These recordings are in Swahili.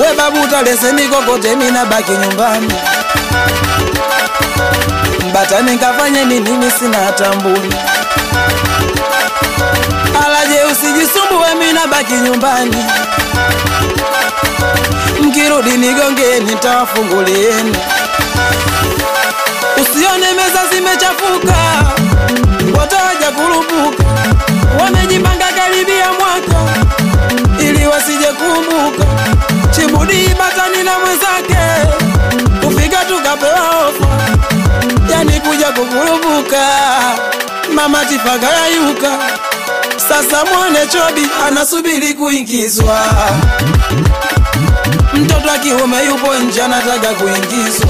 we babu talese mikokote mina baki nyumbani mbatani nkafanye nini mimi sina hata mbuni alaje usijisumbue mina baki nyumbani mkirudi nigongeni nitawafungulieni usione meza zimechafuka watawaja kurupuka wamejipanga karibia mwaka ili wasije kumbuka chibudi batani na mwenzake kufika tukapewa ofa yani kuja kukurupuka mama tifaka yayuka sasa mwone chobi anasubiri kuingizwa mtoto wa kiume yupo nje anataka kuingizwa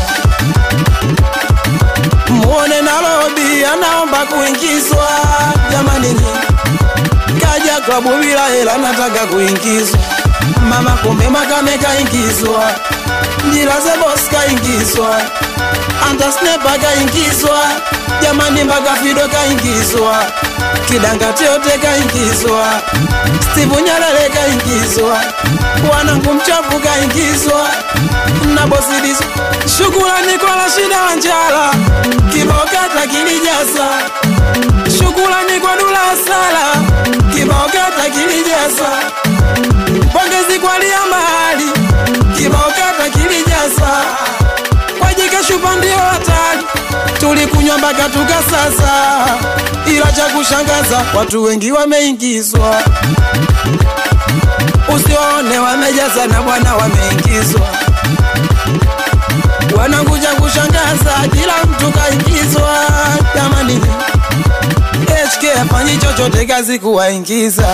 muone nalobi anaomba kuingizwa jamani nyi kaja klabu bila hela anataka kuingizwa mama kumbe makame kaingizwa njilaze bos kaingizwa antasnepa kaingizwa jamani mpaka fido kaingizwa kidangati yote kaingizwa stivu nyalele kaingizwa wanangu mchafu kaingizwa na bosidizo shukulani kwa rashida wa njala kibokata kilijaza shukulani kwa dula sala kibokata kilijaza pongezi kwa lia mahali kibokata kilijaza kwa jike shupa ndio hatari tulikunywa mpaka tukasasa ila cha kushangaza watu wengi wameingizwa usiwaone wamejaza na bwana wameingizwa wanakuja kushangaza kila mtu kaingizwa jamani HK afanyi chochote kazi kuwaingiza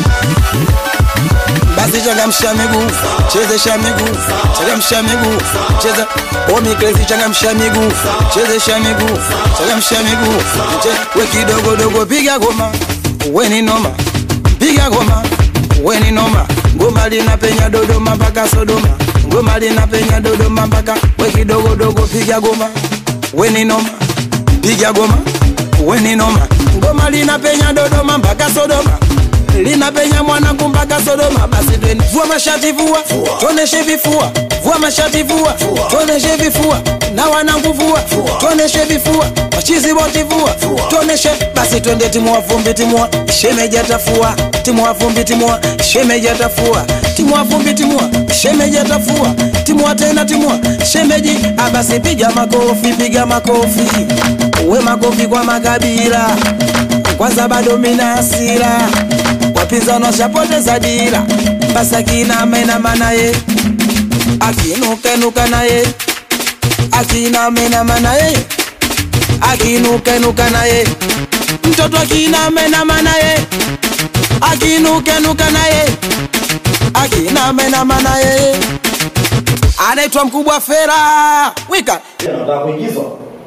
basi changamsha miguu chezesha miguu changamsha miguu cheza omikrezi changamsha miguu chezesha miguu changamsha miguu che we kidogo dogo piga goma we ni noma piga goma we ni noma ngoma linapenya dodoma mpaka sodoma ngoma linapenya dodoma mpaka we kidogo dogo piga goma we ni noma piga goma we ni noma ngoma linapenya dodoma mpaka sodoma linapenya mwanangu mpaka Sodoma. Basi tweni vua mashati vua, tuoneshe vifua, vua mashati vua, tuoneshe vifua, na wanangu vua, tuoneshe vifua, machizi boti vua, tuoneshe. Basi twende timua vumbi, timua shemeja tafua, timua vumbi, timua shemeja tafua, timua vumbi, timua shemeja tafua, timua tena, timua shemeji. Ah, basi piga makofi, piga makofi, we makofi kwa makabila kwanza bado mina hasira wapinzani washapoteza dira basi akinamenama naye akinukenuka naye akinamenama naye akinukenuka naye mtoto akinamenama naye akinukenuka naye akinamenama naye anaitwa mkubwa fera wika Nataka kuingizwa.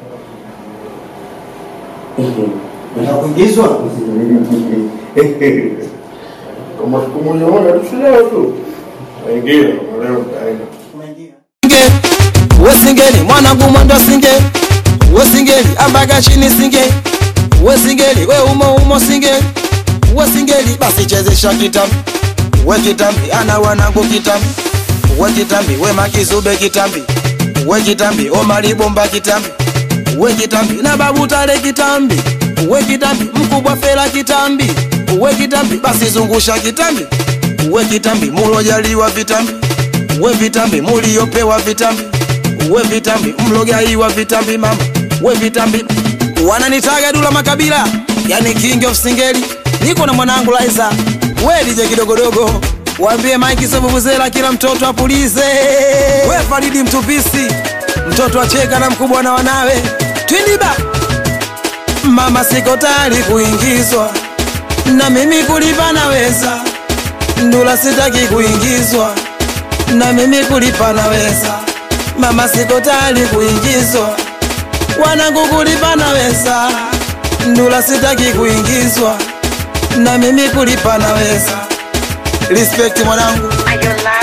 Nataka kuingizwa. Kama siku moja moja tusilewe tu. Wengine leo utaenda. singe wesingeli mwanangu mwendo singe wesingeli ambaga chini singe wesingeli we umo umo singe wesingeli basi chezesha kitambi we kitambi ana wanangu kitambi we kitambi we makizube kitambi we kitambi omalibomba kitambi we kitambi na babu tale kitambi we kitambi mkubwa fela kitambi we kitambi basi zungusha kitambi we kitambi mulojaliwa vitambi we vitambi muliopewa vitambi we vitambi mlogaiwa vitambi mama we vitambi wananitaga dula makabila yani king of singeli niko na mwanangu laiza we dije kidogodogo waambie maiki sebubuzela kila mtoto apulize we faridi mtupisi mtoto acheka na mkubwa na wanawe twindiba mama siko tayari kuingizwa na mimi kulipa naweza ndula sitaki kuingizwa na mimi kulipa naweza mama siko tayari kuingizwa wanangu kulipa naweza ndula sitaki kuingizwa na mimi kulipa naweza respect mwanangu Are you alive?